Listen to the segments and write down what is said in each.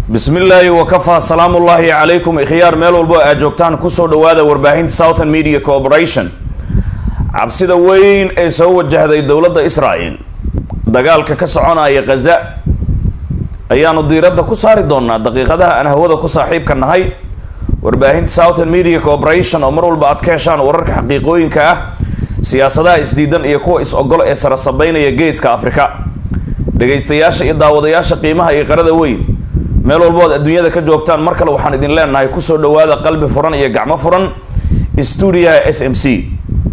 bismi illaahi wakafaa salaamu ullaahi calaykum ikhyaar meel walbo aad joogtaan kusoo dhawaada warbaahinta southern media corporation cabsida weyn ee soo wajahday dowladda israel dagaalka ka soconaya khaza ayaanu diiradda ku saari doonaa daqiiqadaha aan hawada ku saaxiibka nahay warbaahinta southern media corporation oo mar walba aad ka heshaan wararka xaqiiqooyinka ah siyaasadaha isdiidan iyo kuwa is-ogol ee sarasabeynaya geeska afrika dhegaystayaasha iyo daawadayaasha qiimaha iyo qarada weyn meel walbood adduunyada ka joogtaan mar kale waxaan idin leenahay kusoo dhawaada qalbi furan iyo gacmo furan stuudiyaha s m c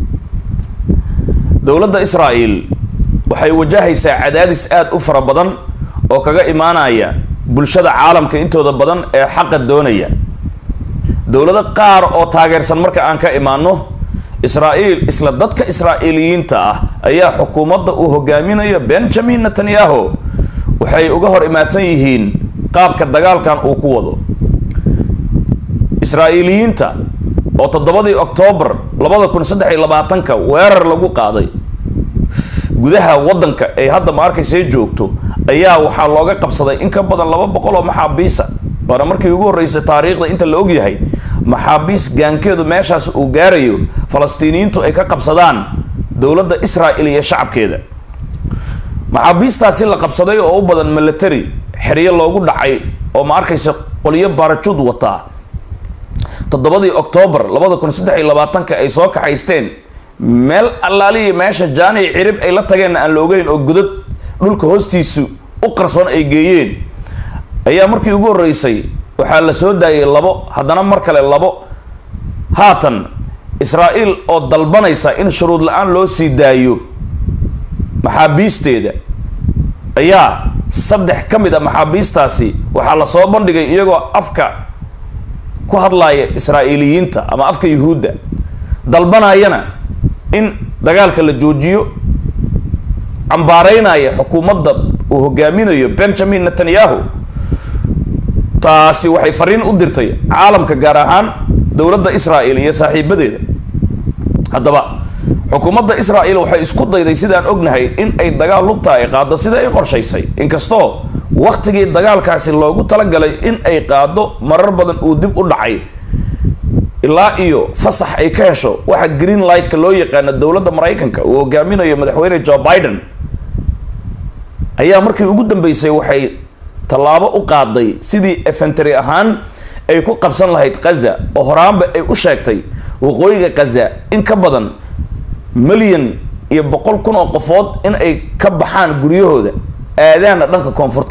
dowladda israel waxay wajahaysaa cadaadis aada u fara badan oo kaga imaanaya bulshada caalamka intooda badan ee xaqa doonaya dowlado qaar oo taageersan marka aan ka imaano israael isla dadka israa'iiliyiinta ah ayaa xukuumadda uu hogaaminayo benjamin netanyahu waxay uga hor imaadsan yihiin qaabka dagaalkan uu ku wado israa'iiliyiinta oo toddobadii oktoobar labada kun saddex iyo labaatanka weerar lagu qaaday gudaha waddanka ay hadda ma arkaysay joogto ayaa waxaa looga qabsaday in ka badan laba boqol oo maxaabiisa waana markii ugu horreysay taariikhda inta la ogyahay maxaabiis gaankeedu meeshaas uu gaarayo falastiiniyiintu ay ka qabsadaan dowladda israel iyo shacabkeeda maxaabiistaasi la qabsaday oo u badan military xeryo loogu dhacay oo ma arkaysa qolyo baarajuud wataa toddobadii oktoobar labada kun saddex iyo labaatanka ay soo kaxaysteen meel allaaliya meesha jaanic cirib ay la tageenna aan la ogeyn oo godad dhulka hoostiisu u qarsoon ay geeyeen ayaa markii ugu horreysay waxaa la soo daayay labo haddana mar kale labo haatan israa'iil oo dalbanaysa in shuruud la-aan loo sii daayo maxaabiisteeda ayaa saddex ka mid a maxaabiistaasi waxaa la soo bandhigay iyagoo afka ku hadlaaya israa'iiliyiinta ama afka yuhuudda dalbanayana in dagaalka la joojiyo cambaareynaya xukuumadda uu hogaaminayo benjamin netanyahu taasi waxay fariin u dirtay caalamka gaar ahaan dowladda israel iyo saaxiibadeeda haddaba xukuumadda israel waxay isku dayday sidaan ognahay in ay dagaal lugta ay qaado sida ay qorshaysay inkastoo waktigii dagaalkaasi loogu talagalay in ay qaado marar badan uu dib u dhacay ilaa iyo fasax ay ka hesho waxa green lightka loo yaqaano dowladda maraykanka uu hogaaminayo madaxweyne joe biden ayaa markii ugu dambeysay waxay tallaabo u qaaday sidii efentary ahaan ay ku qabsan lahayd khaza oo horaanba ay u sheegtay waqooyiga khaza in ka badan milyan iyo boqol kun oo qofood in ay ka baxaan guryahooda aadaana dhanka koonfurta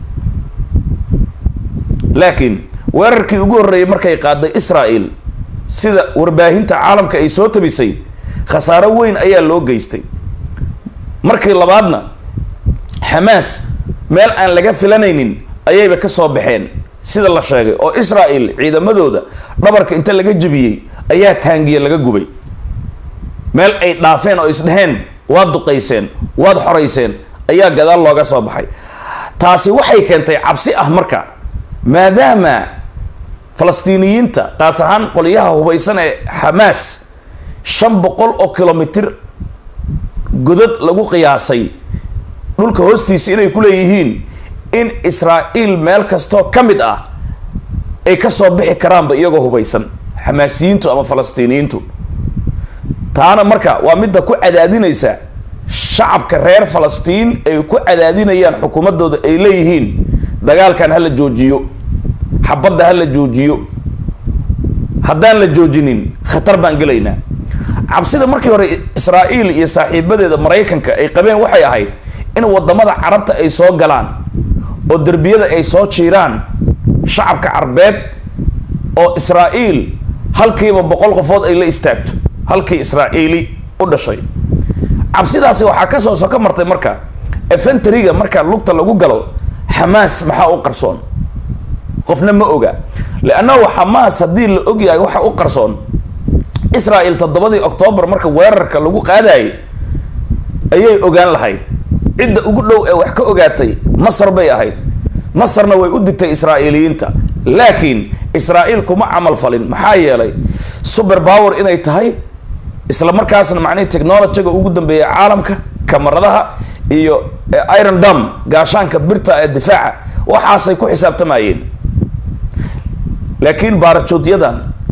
laakiin weerarkii ugu horreeyay markay qaaday israel sida warbaahinta caalamka ay soo tabisay khasaaro weyn ayaa loo geystay markii labaadna xamaas meel aan laga filanaynin ayayba ka soo baxeen sida la sheegay oo israel ciidamadooda dhabarka inta laga jebiyey ayaa taangiye laga gubay meel ay dhaafeen oo isdheheen waad duqayseen waad xorayseen ayaa gadaal looga soo baxay taasi waxay keentay cabsi ah marka maadaama falastiiniyiinta taas ahaan qolyaha hubaysan ee xamaas shan boqol oo kilomitir godad lagu qiyaasay dhulka hoostiisa inay ku leeyihiin in israa'iil meel kastoo ka mid ah ay ka soo bixi karaanba iyagoo hubaysan xamaasiyiintu ama falastiiniyiintu taana marka waa midda ku cadaadinaysa shacabka reer falastiin ay ku cadaadinayaan xukuumaddooda ay leeyihiin dagaalkan ha la joojiyo xabadda ha la joojiyo haddaan la joojinin khatar baan gelaynaa cabsida markii hore israa'iil iyo saaxiibadeeda maraykanka ay qabeen waxay ahayd in wadamada carabta ay soo galaan oo derbiyada ay soo jiiraan shacabka carbeed oo israa'iil halkiiba boqol qofood ay la istaagto halkii israa'iili u dhashay cabsidaasi waxaa kasoo soka martay marka efentariga marka lugta lagu galo xamaas maxaa u qarsoon qofna ma oga leannahu xamaas haddii la ogyahay waxa u qarsoon israel toddobadii oktoobar marka weerarka lagu qaadayay ayay ogaan lahayd cidda ugu dhow ee wax ka ogaatay masar bay ahayd masarna way u digtay israa'iiliyiinta laakiin israa'iil kuma camal falin maxaa yeelay super power inay tahay isla markaasna macnihii technologyga ugu dambeeya caalamka kamaradaha iyo iron dam gaashaanka birta ee difaaca waxaasay ku xisaabtamayeen laakiin baarajoodyadan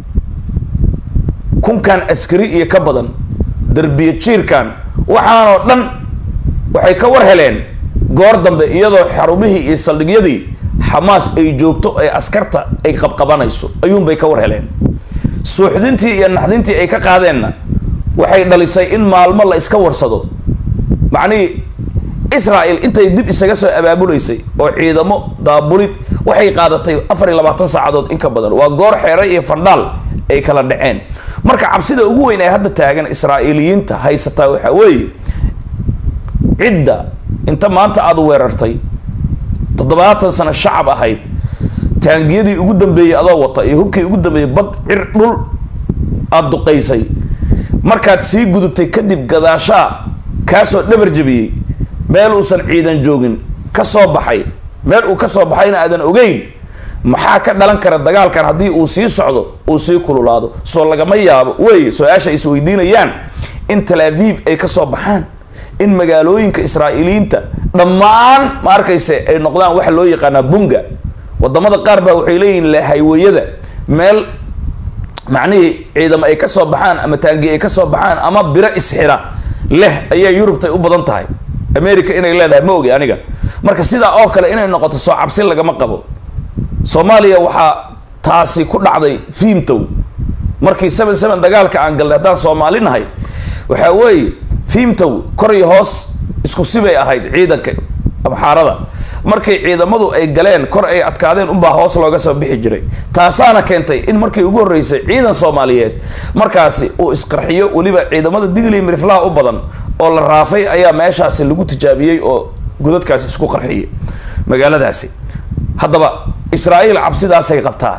kunkan askari iyo ka badan derbiye jiirkan waxaanoo dhan waxay ka war heleen goor dambe iyadoo xarumihii iyo saldhigyadii xamaas ay joogto ee askarta ay qabqabanayso ayuunbay ka war heleen suuxdintii iyo naxdintii ay ka qaadeenna waxay dhalisay in maalmo la iska warsado macnihii israel intay dib isaga soo abaabulaysay oo ciidamo daabulid waxay qaadatay afar iyo labaatan saacadood in ka badan waa goor xeere iyo fandhaal ay kala dhaceen marka cabsida ugu weyn ee hadda taagan israa'iiliyiinta haysataa waxaa weeye cidda inta maanta aada weerartay toddobaatan sano shacab ahayd taangiyadii ugu dambeeyey adoo wata iyo hubkii ugu dambeeyey bad cir dhul aada duqaysay markaad sii gudubtay kadib gadaashaa kaasoo dhabar jabiyey meel uusan ciidan joogin ka soo baxay meel uu ka soo baxayna aadan ogeyn maxaa ka dhalan kara dagaalkan haddii uu sii socdo uu sii kululaado soo lagama yaabo wey su-aasha isweydiinayaan in tel aviv ay ka soo baxaan in magaalooyinka israa'iiliyiinta dhammaan ma arkayse ay noqdaan waxa loo yaqaanaa bunga wadamada qaar baa waxay leeyihin le haywayada meel macnihii ciidamo ay ka soo baxaan ama taangi ay ka soo baxaan ama biro isxira leh ayaa yurubtay u badan tahay america inay leedahay ma ogi aniga marka sidaa oo kale inay noqoto soo cabsi lagama qabo soomaaliya waxaa taasi ku dhacday fiimtow markii seven seven dagaalka aan galnay haddaan soomaali nahay waxaa weeye fiimtow kor iyo hoos isku sibay ahayd ciidanka amxaarada markay ciidamadu ay galeen kor ay adkaadeen unbaa hoos looga soo bixi jiray taasaana keentay in markii ugu horreysay ciidan soomaaliyeed markaasi uu isqarxiyo weliba ciidamada digli miriflaha u badan oo la raafay ayaa meeshaasi lagu tijaabiyey oo godadkaasi isku qarxiyay magaaladaasi haddaba israa'iil cabsidaasay qabtaa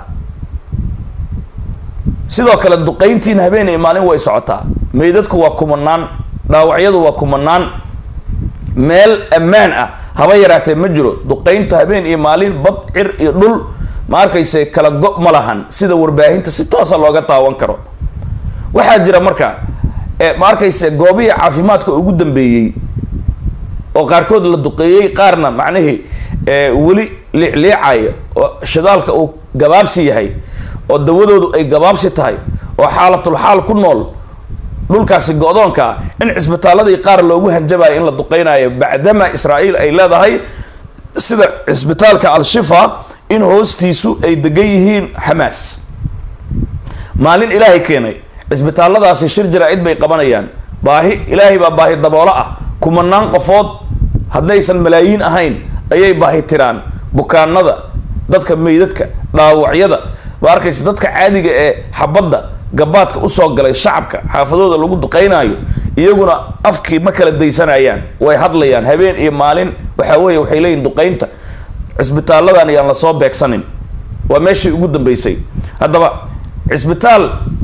sidoo kale duqayntiin habeen iyo maalin way socotaa meydadku waa kumanaan dhaawacyadu waa kumanaan meel ammaan ah haba yaraatee ma jiro duqaynta habeen iyo maalin bad cir iyo dhul ma arkayse kala go- ma lahan sida warbaahinta si toosa looga taawan karo waxaa jira marka ma arkayse goobihii caafimaadka ugu dambeeyey oo qaarkood la duqeeyey qaarna macnihii weli liicliicaya oo shidaalka uu gabaabsi yahay oo dawadoodu ay gabaabsi tahay oo xaalatul xaal ku nool dhulkaasi go-doonka ah in cisbitaaladii qaar loogu hanjabayo in la duqeynayo bacdama israa'iil ay leedahay sida cisbitaalka al-shifa in hoostiisu ay degan yihiin xamaas maalin ilaahay keenay cisbitaalladaasi shir jaraa-id bay qabanayaan baahi ilaahay baa baahi daboolo ah kumanaan qofood haddaysan malaayiin ahayn ayay baahi tiraan bukaanada dadka meydadka dhaawacyada ma arkaysa dadka caadiga ee xabadda gabaadka usoo galay shacabka xaafadooda lagu duqeynaayo iyaguna afkii ma kala daysanayaan way hadlayaan habeen iyo maalin waxaa weeye waxay leeyihin duqeynta cisbitaalladan ayaan lasoo beegsanin waa meeshii ugu dambeysay haddaba cisbitaal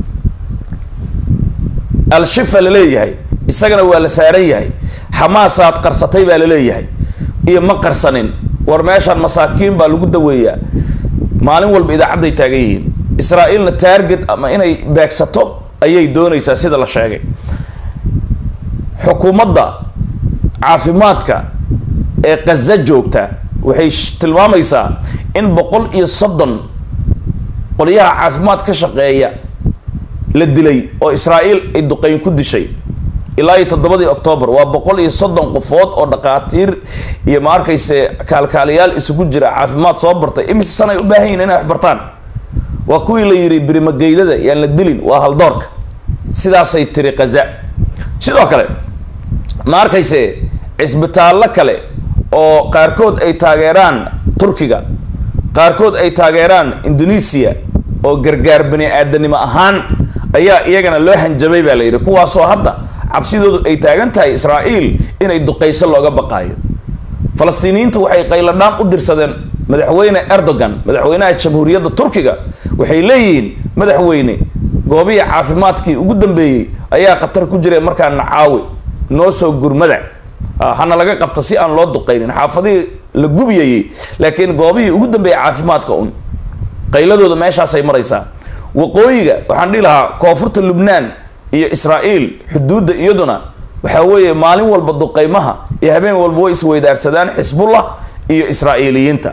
al-shifa la leeyahay isagana waa la saaran yahay xamaasaad qarsatay baa la leeyahay iyo ma qarsanin war meeshaan masaakiin baa lagu daweeyaa maalin walba idaacadday taagan yihiin israa'iilna taarget ama inay beegsato ayay doonaysaa sida la sheegay xukuumadda caafimaadka ee kaza joogta waxay tilmaamaysaa in boqol iyo soddon qolyaha caafimaad ka shaqeeya la dilay oo israa'iil ay duqeyn ku dishay ilaa iyo toddobadii octoobar waa boqol iyo soddon qofood oo dhaqaatiir iyo ma arkayse kaalkaaliyaal isugu jira caafimaad soo bartay imise san ay u baahan yihin inay wax bartaan waa kuwii la yidhi birimageydada yaan la dilin waa haldoorka sidaasay tiri kaza sidoo kale ma arkayse cisbitaallo kale oo qaarkood ay taageeraan turkiga qaarkood ay taageeraan indonesia oo gargaar bani aadanimo ahaan ayaa iyagana loo hanjabay baa la yidhi kuwaasoo hadda cabsidoodu ay taagan tahay israa'iil inay duqayso looga baqaayo falastiiniyiintu waxay qayladhaan u dirsadeen madaxweyne erdogan madaxweynaha jamhuuriyadda turkiga waxay leeyihiin madaxweyne goobihii caafimaadkii ugu dambeeyey ayaa khatar ku jireen markaa nacaawi noo soo gurmada hana laga qabta si aan loo duqaynin xaafadihii la gubiyayey laakiin goobihii ugu dambeeyey caafimaadka un qayladooda meeshaasay maraysaa waqooyiga waxaan dhihi lahaa koonfurta lubnaan iyo israa'iil xuduudda iyaduna waxaa weeye maalin walba duqaymaha iyo habeen walba way isweydaarsadaan xisbullah iyo israa'iiliyiinta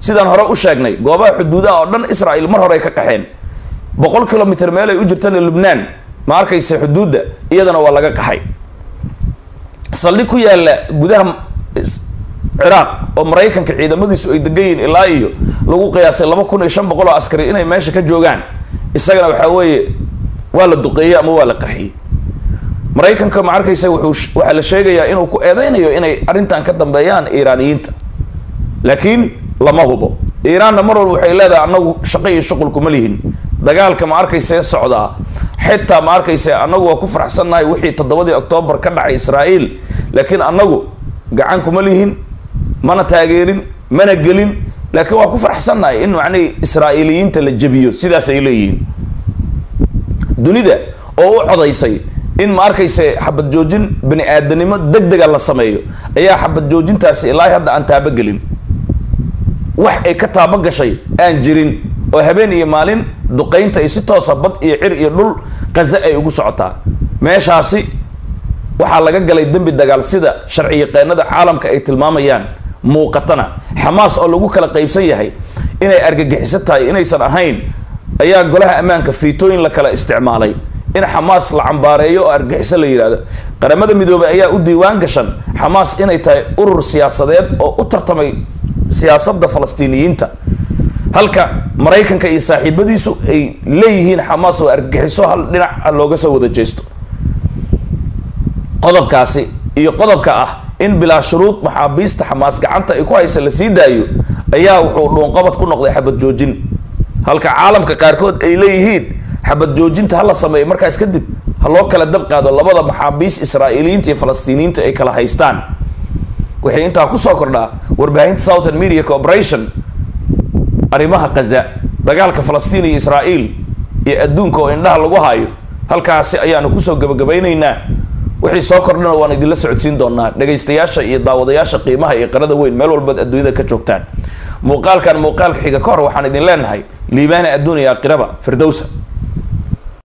sidaan hore u sheegnay goobaha xuduudaha oo dhan israel mar hore ay ka qaxeen boqol kilomitr meel ay u jirtana lubnaan ma arkaysa xuduudda iyadana waa laga qaxay saldhig ku yaalla gudaha ciraaq oo maraykanka ciidamadiisu ay degan yihiin ilaa iyo lagu qiyaasay laba kun iyo shan boqol oo askari inay meesha ka joogaan isagana waxaa weeye waa la duqeeyey ama waa la qaxiyey maraykanka ma arkaysa wuxuu waxaa la sheegayaa inuu ku eedeynayo inay arrintan ka dambeeyaan iiraaniyiinta laakiin lama hubo iiraanna mar walba waxay leedahay annagu shaqo iyo shuqul kuma lihin dagaalka ma arkaysee socdaa xitaa ma arkayse annagu waa ku faraxsannahay wixii toddobadii oktoobar ka dhacay israa'iil laakiin annagu gacan kuma lihin mana taageerin mana gelin laakiin waa ku faraxsannahay in macnihii israa'iiliyiinta la jebiyo sidaas ay leeyihiin dunida oo u codaysay in ma arkayse xabad joojin bani aadanimo deg dega la sameeyo ayaa xabad joojintaasi ilaa hadda aan taabogelin wax ay ka taabo gashay aan jirin oo habeen iyo maalin duqaynta ay si toosa bad iyo cir iyo dhul qaza ay ugu socotaa meeshaasi waxaa laga galay dembi dagaal sida sharci yaqaanada caalamka ay tilmaamayaan muuqatana xamaas oo lagu kala qaybsan yahay inay argagixiso tahay inaysan ahayn ayaa golaha ammaanka fiitooyin la kala isticmaalay in xamaas la cambaareeyo oo argagixiso la yidhahdo qaramada midoobay ayaa u diiwaan gashan xamaas inay tahay urur siyaasadeed oo u tartamay siyaasadda falastiiniyiinta halka maraykanka iyo saaxiibadiisu ay leeyihiin xamaas oo argagixiso hal dhinac looga soo wada jeesto qodobkaasi iyo qodobka ah in bilaa shuruud maxaabiista xamaas gacanta ay ku haysa la sii daayo ayaa wuxuu dhuunqabad ku noqday xabad joojin halka caalamka qaarkood ay leeyihiin xabad joojinta hala sameeyo markaas kadib ha loo kala dab qaado labada maxaabiis israa'iiliyiinta iyo falastiiniyiinta ay kala haystaan waxay intaa kusoo kordhaa warbaahinta southern media corporation arrimaha kaza dagaalka falastiin iyo israa'iil iyo adduunka oo indhaha lagu hayo halkaasi ayaanu kusoo gabagabaynaynaa wixii soo kordhana waan idinla socodsiin doonaa dhegaystayaasha iyo daawadayaasha qiimaha iyo qarada weyn meel walbaad adduunyada ka joogtaan muuqaalkan muuqaalka xiga ka hor waxaan idin leenahay liibaana adduun iyo aakhiraba firdowsa